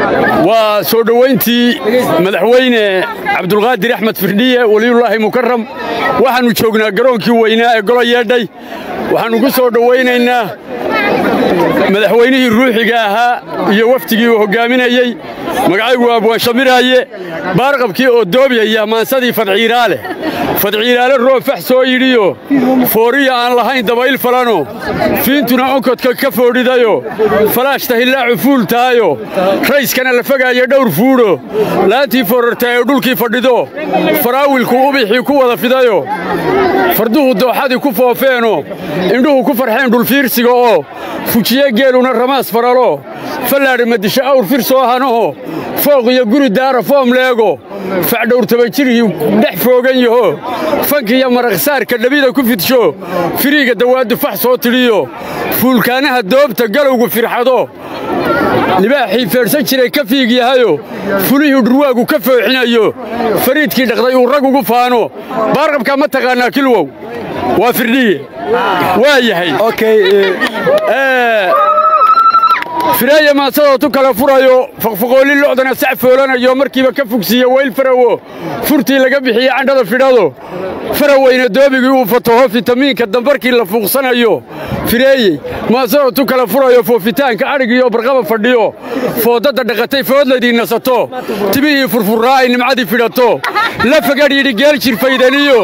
waa soo dhowayntii madaxweyne cabdulqaadir axmed firdhiye weliyullaahi mukaram waxaannu joognaa garoonkii weynaa ee golo yeedhay waxaannu ku soo dhowaynaynaa madaxweynihii ruuxiga ahaa iyo wafdigii uu hoggaaminayey magacaygu abwaan shamiraaye baarqabkii oo doobiyaya maansadii fadciiraale fadciiraale roob fax soo yidhiyo fooriya aan lahayn dabayl falano fiintuna onkodka ka foodhidayo falaashta hillaacu fuul tahayo rayskana la fogaayo dhowr fuudho laantii foorartaa ee dhulkii fadhido faraawilku ubixii ku wada fidayo farduhu dooxadii ku foofeeno indhuhu ku farxeen dhulfiirsiga oo fujiye geeluna ramaas faralo fallaadhi madisho awr fir soo hanaho fooq iyo guri daara foom leego facdhowrtabajirhii dhex foogan yaho fankiyo maraqsaarka dhabida ku fidsho firiiga dawaaddu fax soo tidhiyo fuulkaanaha doobta galowgu firxado libaaxii feedhsan jiray ka fiig yahayo fulihii dhurwaagu ka fooxinayo fariidkii dhaqday uu rag ugu faano baarqabkaa ma taqaannaa kilwow waa firdhiye waa yahay fireeye maasadootu kala furayo faqfaqoolli lo'dana sac foolanayo markiiba ka fogsiiye weyl farawo furtii laga bixiye candhada fidhado faraweyna doobigii uu fataho fitamiinka dambarkii la fuuqsanayo fireeyey maasadootu kala furayo foofitaanka adhigiioo barqaba fadhiyo foodadda dhaqatay foodladii nasato tibihii furfurraa ay nimcadii fidhato la fagadh yidhi geel jirfaydaniyo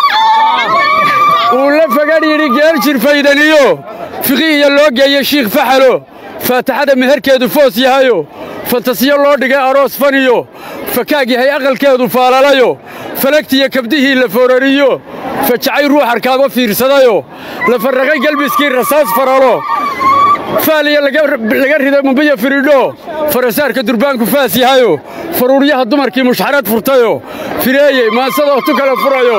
uu la fagadh yidhi geel jirfaydaniyo fiqihiya loo geeye shiikh faxalo faataxada meherkeedu foos yahayo fantasiyo loo dhigay aroos faniyo fakaag yahay aqalkeedu faalalayo falagtiyo kabdihii la foorariyo fajacay ruux arkaaba fiirsadayo la farraqay gelbiskii rasaas faralo faaliya laga riday mumbiya firidho farasaarka durbaanku faas yahayo faruuryaha dumarkii mushxarad furtayo fireeyey maasadootu kala furayo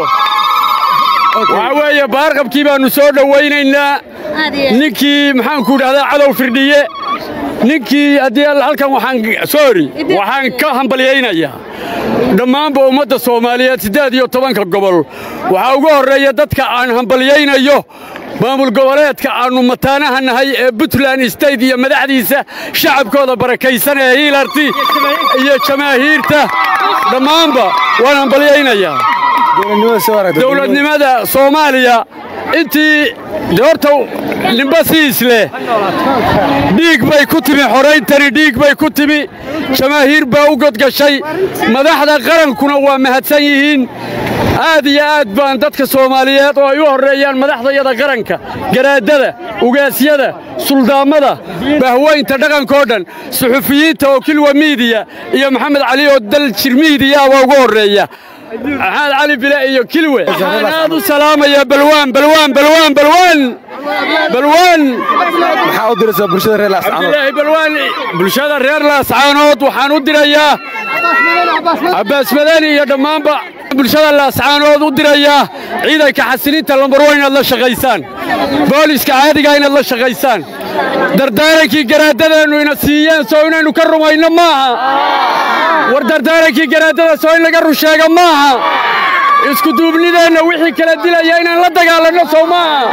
waxaa weeye baarqabkii baannu soo dhowaynaynaa ninkii maxaanku idhahdaa cadow firdhiye ninkii haddii halkan waxaan soori waxaan ka hambalyaynayaa dhammaanba ummadda soomaaliyeed siddeed iyo tobanka gobol waxaa ugu horreeya dadka aan hambalyaynayo maamul goboleedka aannu mataanaha nahay ee buntland state iyo madaxdiisa shacabkooda barakaysan ee hiilarti iyo jamaahiirta dhammaanba waan hambalyaynayaa dowladnimada soomaaliya intii de horta nimba siis leh dhiig bay ku timi xorayntani dhiig bay ku timi jamaahiir baa u godgashay madaxda qarankuna waa mahadsan yihiin aad iyo aad baan dadka soomaaliyeed oo ay u horreeyaan madaxdayada qaranka garaadada ugaasyada suldaammada bahweynta dhaqankoo dhan suxufiyiinta oo kilwa miidiya iyo maxamed cali oo daljir miidiya baa ugu horreeya maxamed cali bile iyo kilwe waxaan aad u salaamayaa balwaan balwaan balwaan balwaan balwaan maxaa u diraysaa bulshada reer laascaanood cabdilaahi balwaan bulshada reer laascaanood waxaan u dirayaa cabbaas madani iyo dhammaanba bulshada laascaanood u dirayaa ciidanka xasilinta lambarwa inaad la shaqaysaan booliska caadiga inaad la shaqaysaan dardaarankii garaadadeennu ina siiyeen soo inaynu ka rumayno maaha war dardaarankii garaadada soo in laga rusheega maaha iskuduubnideenna wixii kala dilaya inaan la dagaalanno soo maaha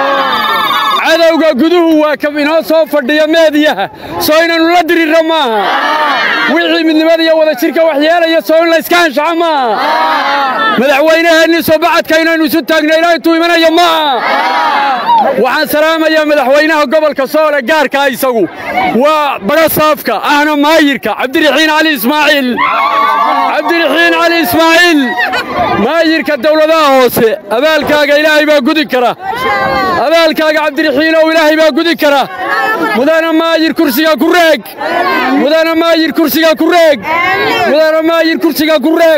cadowga guduhu waa ka inoo soo fadhiya meediyaha soo inaynu la dirirno maaha wixii midnimada iyo wadajirka waxyeelaya soo in layska anshaxo maaha madaxweynaheennii soo bacadka inaynu isu taagno ilaa intuu imanayo maaha waxaan salaamayaa madaxweynaha gobolka soole gaarkaa isagu waa barasaafka ahna maayirka cabdiraxiin cali ismaaciil cabdiraxiin cali ismaaciil maayirka dawladaha hoose abaalkaaga ilaahay baa gudi kara abaalkaaga cabdiraxiinow ilaahay baa gudi kara mudana maayir kursiga ku reeg mudana maayir kursiga ku reeg mudana maayir kursiga ku reeg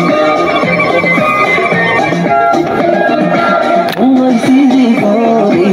Thank you.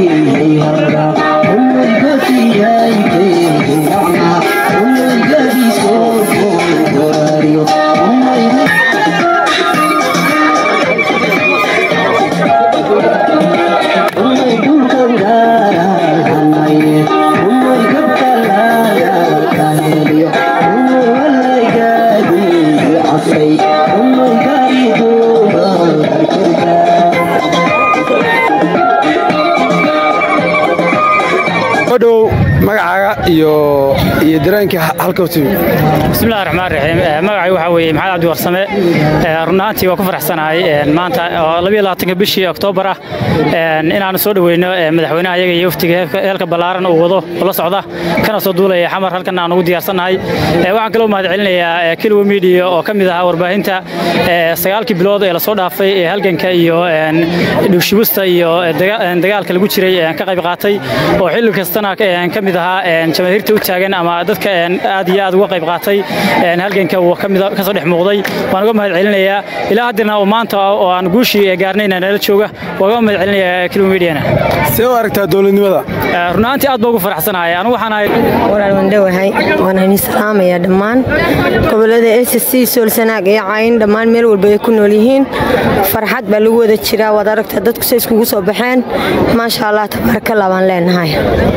dhow magacaaga iyo iyo dareenkii halka timi bismillahi raxmaan raxiim magacay waxaa weeye maxamed cabdi warsame runaantii waa ku faraxsanahay maanta oo labiyo labaatanka bishii oktoobar ah inaanu soo dhoweyno madaxweynaha iyaga iyo waftiga heelka ballaaran uu wado oo la socda kana soo duulaya xamar halkan aan ugu diyaarsannahay waxaan kaloo mahad celinayaa kilwa midiya oo ka mid ahaa warbaahinta sagaalkii bilood ee lasoo dhaafay ee halganka iyo dhugshibusta iyo dagaalka lagu jiray ka qayb qaatay oo xilli kastana ka mid ahaa jamaahiirta u taagan ama dadka aad iyo aad uga qayb qaatay halganka uu ka soo dhex muuqday waan uga mahad celinayaa ilaa haddana oo maanta oo aan guushii gaarnayna nala jooga waan uga mahad celinayaa kilomediana see u aragtaa dowladnimada runaantii aad baa ugu faraxsanahay anigu waxaan ahay walaal waan dhowahay waan idin salaamayaa dhammaan gobollada s c soolsanaag iyo cayn dhammaan meel walba ay ku nool yihiin farxad baa lagu wada jiraa waad aragtaa dadku say iskugu soo baxeen maasha allah tabaarakallah baan leenahay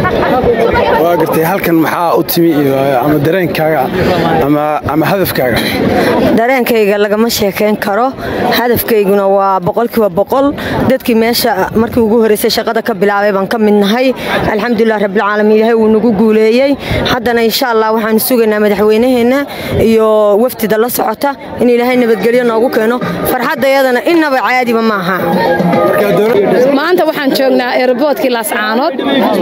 waa gartay halkan maxaa u timi ama dareenkaaga ama hadafkaaga dareenkayga lagama sheekayn karo hadafkayguna waa boqolkiiba boqol dadkii meesha markii ugu horreysay shaqada ka bilaabay baan ka mid nahay alxamdulilah rabbilcaalamiin ilaahay wuu nagu guuleeyey haddana insha allah waxaanu sugaynaa madaxweynaheenna iyo wafdida la socota in ilaahay nabadgelyo noogu keeno farxaddayadana innaba caadiba maaha maanta waxaan joognaa eeraboodkii laascaanood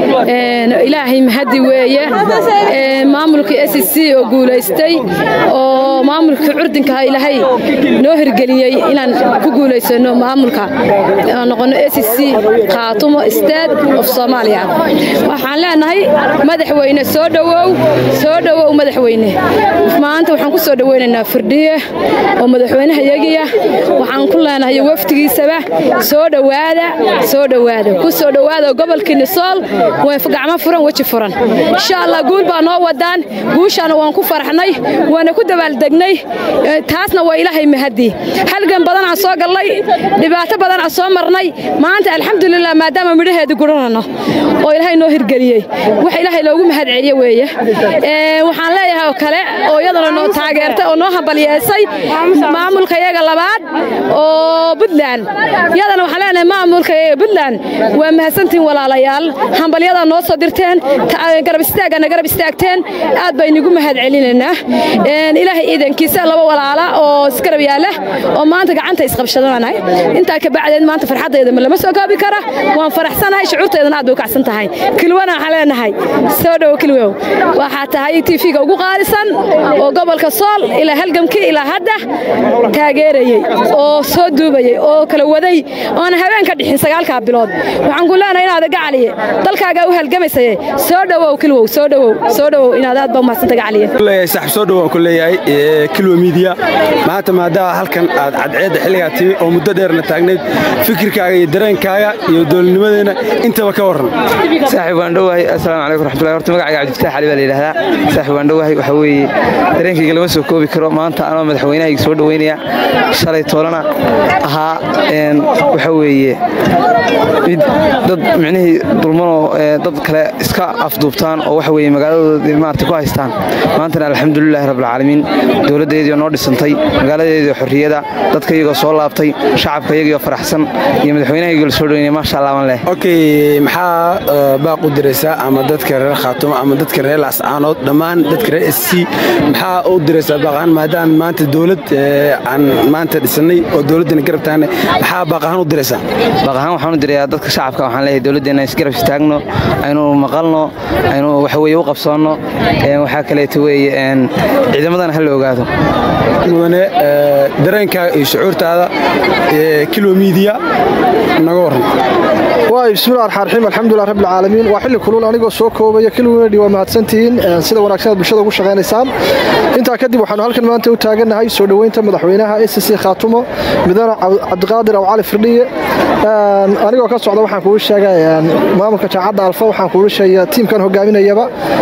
ilaahay mahadi weeye maamulkii s c oo guulaystay oo maamulkii curdinkaha ilaahay noo hirgeliyey inaan ku guulaysano maamulka noqono s c khaatumo state of soomaaliya waxaan leenahay madaxweyne soo dhowow soo dhowow madaxweyne maanta waxaan ku soo dhoweynaynaa firdhiye oo madaxweynaha yagiya waxaan ku leenahay wafdigiisaba soo dhowaada soo dhowaada ku soo dhowaada gobolkii nisool gacmo furan weji furan insha allah guul baa noo wadaan guushaana waan ku faraxnay waana ku dabaaldegnay taasna waa ilaahay mahadii halgan badan aan soo gallay dhibaato badan aan soo marnay maanta alxamdulilah maadaama midhaheedii guranano oo ilaahay noo hirgeliyey wax ilaahay loogu mahad celiye weeye waxaan leeyahay oo kale oo iyadana noo taageertay oo noo hambalyeesay maamulka iyaga labaad oo buntland iyadana waxaan leenahay maamulka iyaga buntland waa mahadsantihin walaalayaal hambalyadaa noo soo dirteen garab istaagana garab istaagteen aad baynigu mahad celinaynaa ilaahay ciidankiisa laba walaala oo isgarab yaala oo maanta gacanta isqabshadanahay intaa ka bacdeed maanta farxaddayda lama soo koobi kara waan faraxsanahay shucuurteedana aad bay u kacsan tahay kilwana waxaan leenahay soo dhowo kilwow waxaa tahay tv-ga ugu qaalisan oo gobolka sool ilaa halgamkii ilaa hadda taageerayey oo soo duubayey oo kala waday oona habeen ka dhixin sagaalkaa bilood waxaan ku leenahay inaad gacaliye dalkaagaa u halgamaysaye soo dhowow kilwow soo dhowow soo dhowow inaad aad baa umahadsanta gacaliye leeyahay saaxib soo dhowaan ku leeyahay kilwa midiya maanta maadaama halkan aad cadceedda xilligaa timi oo muddo dheerna taagnayd fikirkaaga iyo dareenkaaga iyo dowladnimadeenna intaba ka warran saaxib waan dhowahay assalaamu calaykum raxmatullahi horta magacayga cabdifataax cali baa la yidhahdaa saaxib waan dhowahay waxaa weeye dareenkayga lama soo koobi karo maanta anoo madaxweynahayga soo dhoweynaya shalay toolana ahaa waxaa weeye mid dad micnihii dulmanoo dad kale iska afduubtaan oo waxa weeye magaaladooda maarata ku haystaan maantana alxamdulilahi rabbilcaalamiin dowladdeediioo noo dhisantay magaaladeediioo xorriyada dadka iyagoo soo laabtay shacabka iyagiioo faraxsan iyo madaxweynahayga la soo dhoweynaya maasha allah waan leh okay maxaa baaq u diraysaa ama dadka reer khaatumo ama dadka reer lascaanood dhammaan dadka reer s c maxaa u diraysaa baaqahaan maadaama maanta dowlad aan maanta dhisannay oo dowladdana garab taagna maxaa baaqahaan u diraysaa baaqahaan waxaan u dirayaa dadka shacabka waxaan leeyahay dowladdeenna isgarab istaagno aynu maqalno aynu waxa weeye u qabsoonno waxaa kaleeto weeye ciidamadana ha la ogaado mudane dareenkaaga iyo shucuurtaada kilo midiya naga warran waay bismillahi raxmaan raxiim alxamdulilah rabbil caalamiin waa xilli kulul anigoo soo koobaya kilwinedi waa mahadsantihiin sida wanaagsan aad bulshada ugu shaqaynaysaan intaa kadib waxaanu halkan maanta u taagannahay soo dhoweynta madaxweynaha s c khaatumo mudane cabdiqaadir aw cali firdhiye anigoo ka socda waxaan kugu sheegay maamulka jaacadda alfa waxaan kugu sheegaya tiimkan hogaaminayaba waxaanu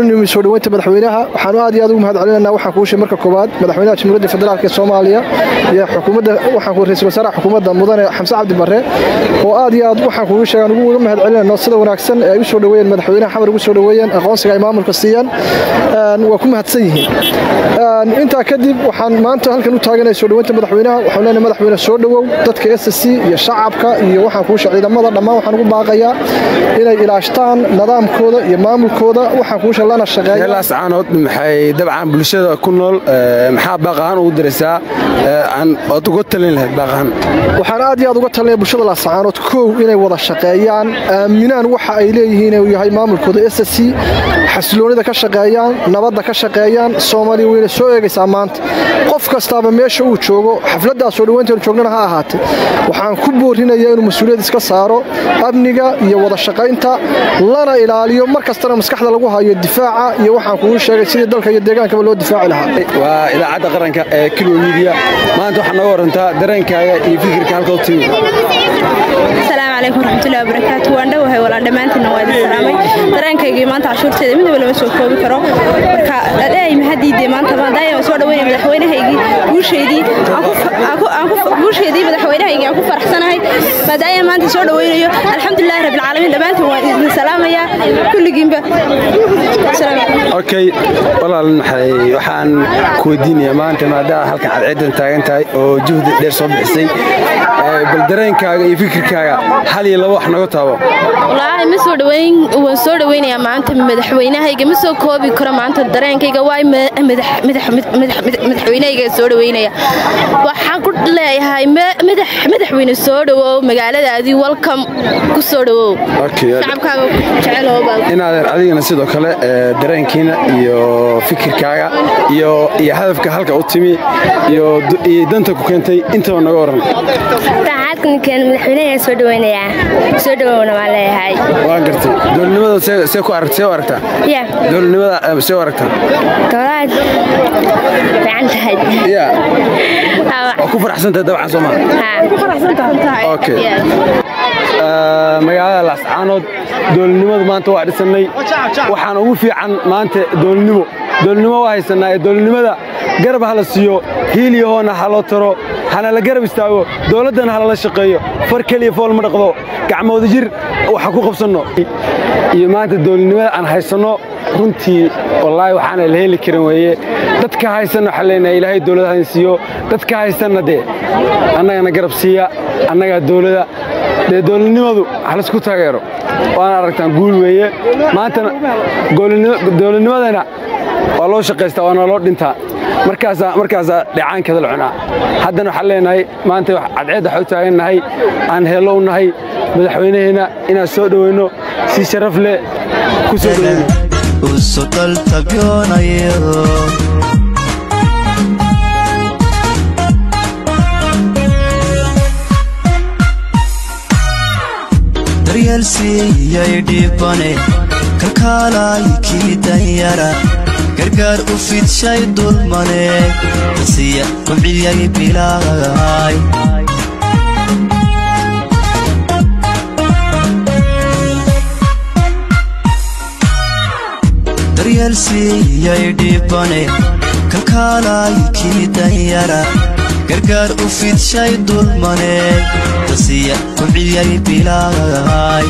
u nimi soo dhoweynta madaxweynaha waxaanu aad iyo aad ugu mahad celinaynaa waxaan kuu sheegay marka koowaad madaxweynaha jamhuuriyadda federaalk ee soomaaliya iyo xukuumadda waxaan ku ra'iisul wasaaraha xukuumadda mudane xamse cabdi barre oo aad iyo aad waxaan kuugu sheegay aan ugu mahad celinayno sida wanaagsan ee ay u soo dhoweeyeen madaxweynaha xamar ugu soo dhoweeyeen aqoonsiga ay maamulka siiyeen waa ku mahadsan yihiin intaa kadib waxaan maanta halkan u taaganaya soo dhoweynta madaxweynaha waxaan leenahay madaxweyne soo dhowow dadka s c iyo shacabka iyo waxaan kuu sheegay ciidamada dhammaan waxaan ugu baaqayaa inay ilaashtaan nidaamkooda iyo maamulkooda waxaan kuu sheegay lana shaqeeya reer laascaanood maxay dabcan bulshada ku nool maxaa baaqahaan ugu diraysaa aan ood uga talin lahayd baaqahaan waxaan aad iyo aad uga talinaya bulshada laascaanood kow inay wada shaqeeyaan aaminaan waxa ay leeyihiin inuu yahay maamulkooda s c xasiloonida ka shaqeeyaan nabadda ka shaqeeyaan soomaaliya weyna soo eegaysaa maanta qof kastaaba meesha uu joogo xafladdaas soo dhoweynteenu joognana ha ahaatee waxaan ku boorinayaa inuu mas-uuliyad iska saaro amniga iyo wada shaqaynta lana ilaaliyo mar kastana maskaxda lagu hayo difaaca iyo waxaan kugu sheegay sidii dalka iyo deegaankaba loo difaaci lahaa waa idaacadda qaranka ee kilo midiya maanta waxaa nooga warantaa dareenkaaga iyo fikirka halka u timi asalaamu calaykum waraxmatullahi wabarakaatu waan dhowahay walaa dhammaantiinna waa idin salaamay dareenkaygii maanta cashuurteeda midnaba lama soo koobi karo marka adhaay mahadiidee maanta maadaaya waan soo dhaweynaya madaxweynahaygii guusheedii guusheedii madaxweynahaygii aan ku faraxsanahay maadaaya maanta soo dhaweynayo alxamdulillahi rabbilcaalamiin dhammaantiin waan idin salaamayaa kulligiinba okay walaal maxay waxaan ku weydiinayaa maanta maadaama halkan cadceedan taagan tahay oo juhdi dheer soo bixisay bal dareenkaaga iyo fikirkaaga hal iyo laba wax naga taabo wallaahi ma soo dhaweyn waan soo dhaweynayaa maanta madaxweynahayga ma soo koobi karo maanta dareenkayga waay madaxweynahayga soo dhaweynaya waxaan ku leeyahay madaxweyne soo dhawow magaaladaadii welcome ku soo dhawow shacabkaaga inaadeer adigana sidoo kale dareenkiina iyo fikirkaaga iyo iyo hadafka halka u timi iyo danta ku keentay intaba naga waran madaxweynaha soo dhaweynayaa soo dhawowna waan leeyahay waa gartay dowladnimada see ku aragta see u aragtaa ya dowladnimada see u aragtaa dowlad fiican tahay ya waa ku faraxsantahay dabcan soo maa okay magaalada laascaanood dowladnimadu maanta waa dhisannay waxaan ugu fiican maanta dowladnimo dowladnimo waa haysanaa ee dowladnimada garab ha la siiyo hiiliyahoona ha loo taro hana la garab istaago dowladdana ha lala shaqeeyo far keliya fool ma dhaqdo gacmooda jir waxa ku qabsanno iyo maanta dowladnimada aan haysanno runtii wallaahi waxaana la heli karin weeye dadka haysanna waxaan leenahay ilaahay dowladahan siiyo dadka haysanna dee annagana garab siiya annagaa dowlada dee dowladnimadu halaisku taageero waana aragtaan guul weeye maantana dowladnimadana waa loo shaqaystaa waana loo dhintaa markaasaa markaasaa dheecaankeeda la cunaa haddana waxaan leenahay maanta cadceed waxaa u taagannahay aan heello u nahay madaxweynaheenna inaan soo dhoweyno si sharaf leh ku soo dhoweyno daryaalsiiyay dhibane kalkaalay kii danyara gargaar u fidshay dulmane dasiya kuciyay bilaay daryaalsiiyay dhibane kalkaalay kii danyara gargaar u fidshay dulmane dasiya kuciyay bilaay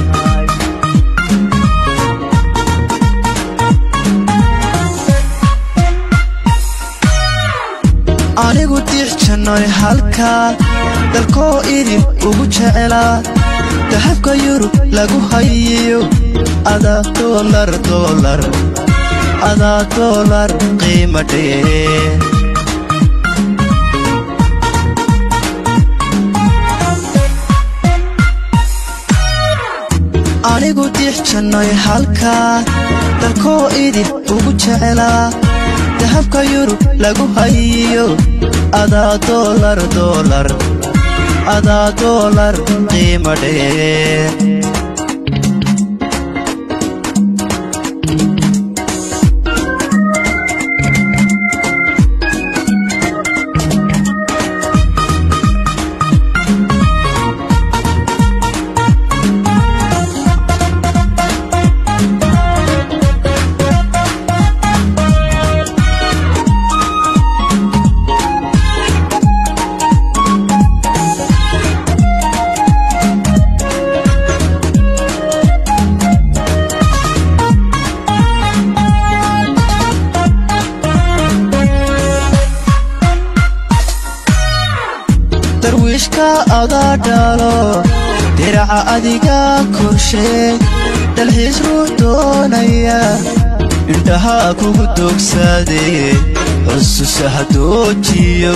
anigu diixjannoy halkaa dalkoo idin ugu jecelaa dahabka yurub lagu hayiyo adaa doolar doolar adaa doolar qiima dhee anigu diixjannoy halkaa dalkoo idin ugu jecelaa dahabka yurub lagu hayiyo adaa doolar doolar adaa doolar qiima dhee darwiishka adaa dhaalo diraca adiga korshee dalxiis ruux doonaya indhaha kugu dogsaadee xusuusa hadoojiyo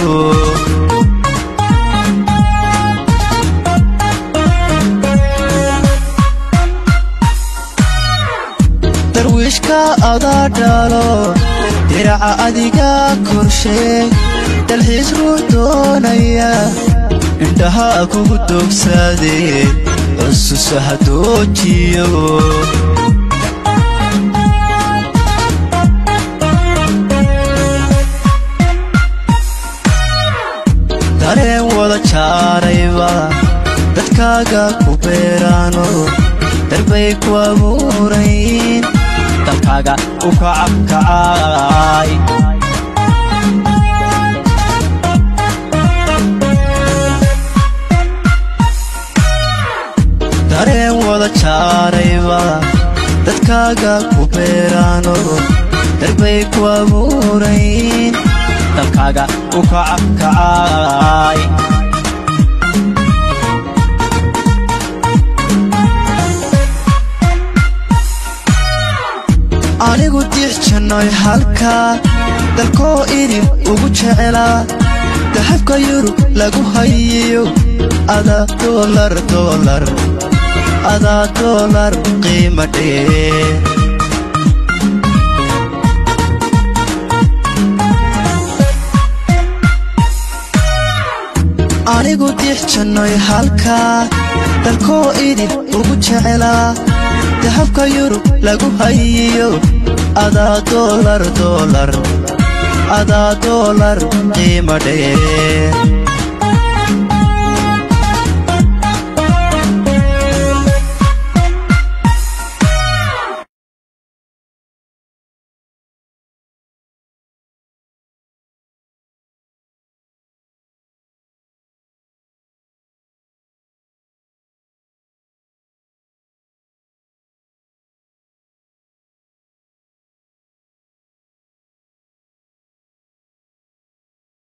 darwiishka adaa dhaalo diraca adiga korshee dalxiis ruux doonaya indhaha kugu dogsaadee xusuusa hadoojiyo dareen wada jaarayba dadkaaga ku beeraano darbay ku abuurayn dalkaaga u kacabkacay dareen wada jaarayba dadkaaga ku beeraano darbay ku abuurayn dalkaaga u kacabkacay anigu diix jannoy halkaa dalkoo idin ugu jecelaa dahabka yurub lagu hayiyo adaa doolar doolar adaa doolar qiima dheer anigu diix jannoy halkaa dalkoo idin ugu jecelaa dahabka yurub lagu hayiyo adaa doolar doolar adaa doolar qiima dheer